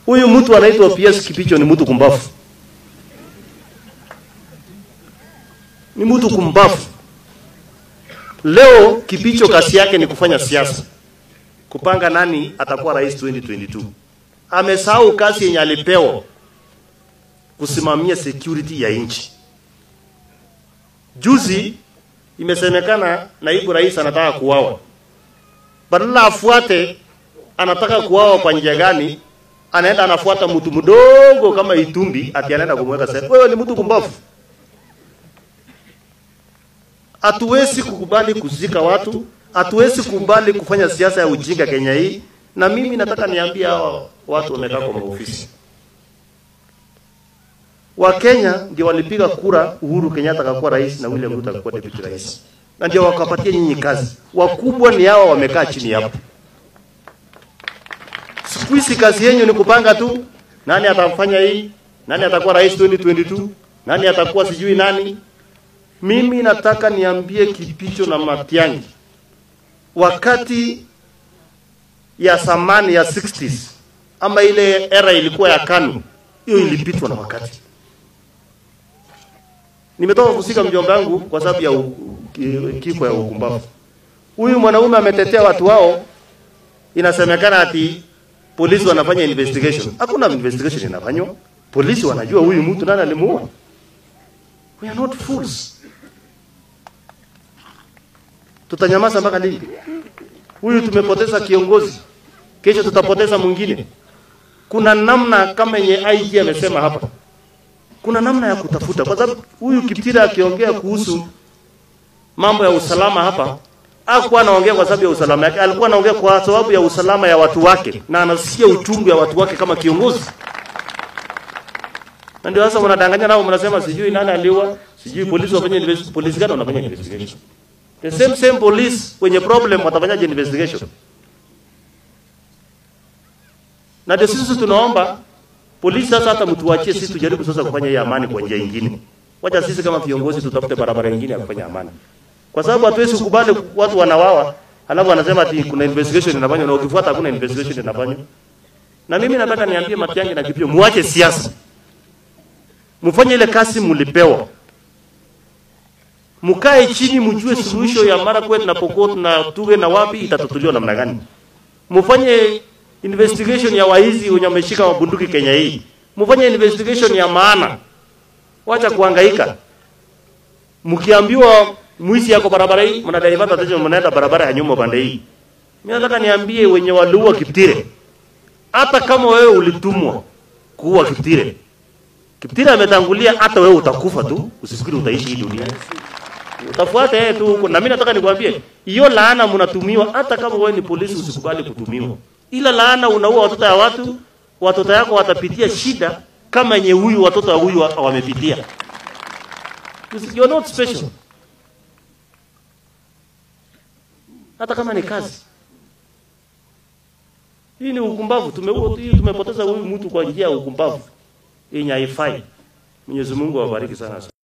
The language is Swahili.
Huyu mtu anaitwa PS Kipicho ni mtu kumbafu, ni mtu kumbafu. Leo Kipicho kazi yake ni kufanya siasa, kupanga nani atakuwa rais 2022. Amesahau kazi yenye alipewa kusimamia security ya nchi. Juzi imesemekana naibu rais anataka kuwawa, badala afuate anataka kuwawa kwa njia gani, anaenda anafuata mtu mdogo kama Itumbi ati anaenda kumweka sasa. Wewe ni mtu kumbavu. Hatuwezi kukubali kuzika watu, hatuwezi kukubali kufanya siasa ya ujinga Kenya hii. Na mimi nataka niambie hawa watu wamekaa kwa maofisi, Wakenya ndio walipiga kura Uhuru Kenyatta akakuwa rais na William Ruto akakuwa deputy rais, na ndio wakapatia nyinyi kazi. Wakubwa ni hawa wamekaa chini hapo. Siku hizi kazi yenyu ni kupanga tu, nani atafanya hii, nani atakuwa rais 2022, nani atakuwa sijui nani. Mimi nataka niambie Kipicho na Matiang'i, wakati ya zamani ya 60s ama ile era ilikuwa ya KANU, hiyo ilipitwa na wakati. Nimetoka kusika mjomba wangu kwa sababu ya u- ki- kifo ya ukumbavu. Huyu mwanaume ametetea watu wao, inasemekana ati polisi wanafanya investigation. Hakuna investigation inafanywa. Polisi wanajua huyu mtu nani alimuua. We are not fools. Tutanyamaza mpaka lini? Huyu tumepoteza kiongozi, kesho tutapoteza mwingine. Kuna namna kama yenye IG amesema hapa, kuna namna ya kutafuta, kwa sababu huyu Kiptira akiongea kuhusu mambo ya usalama hapa hakuwa anaongea kwa sababu ya usalama yake, alikuwa anaongea kwa sababu ya usalama ya watu wake, na anasikia uchungu ya watu wake kama kiongozi. Na ndio sasa mnadanganya nao, mnasema sijui nani aliua, sijui polisi wafanye investigation. Polisi gani wanafanya investigation? The same same police wenye problem watafanyaje investigation? Na ndio sisi tunaomba polisi sasa, hata mtuachie sisi tujaribu sasa kufanya hii amani kwa njia nyingine. Wacha sisi kama viongozi tutafute barabara nyingine ya kufanya amani, kwa sababu hatuwezi kukubali watu wanawawa halafu wanasema ati kuna investigation inafanywa na ukifuata hakuna investigation inafanywa. Na mimi nataka niambie Matiang'i na Kipio, muache siasa, mfanye ile kazi mlipewa, mkae chini, mjue suluhisho ya Marakwet na Pokot na Tuge na wapi itatatuliwa namna gani. Mfanye investigation ya waizi wenye wameshika mabunduki Kenya hii, mfanye investigation ya maana, wacha kuhangaika. Mkiambiwa mwizi yako barabara hii, mnadivert attention, mnaenda barabara ya nyuma pande hii. Mimi nataka niambie wenye waliua Kiptire, hata kama wewe ulitumwa kuua Kiptire, Kiptire ametangulia, hata wewe utakufa tu, usifikiri utaishi hii dunia. Utafuata yeye tu huko. Na mimi nataka nikwambie, hiyo laana mnatumiwa, hata kama wewe ni polisi usikubali kutumiwa. Ila laana unaua watoto ya watu, watoto yako watapitia shida kama yenye huyu watoto wa huyu wa- wamepitia. You are not special. Hata kama ni kazi. Hii ni ukumbavu. Tumeua hii tumepoteza huyu mtu kwa njia ya ukumbavu yenye haifai. Mwenyezi Mungu awabariki sana.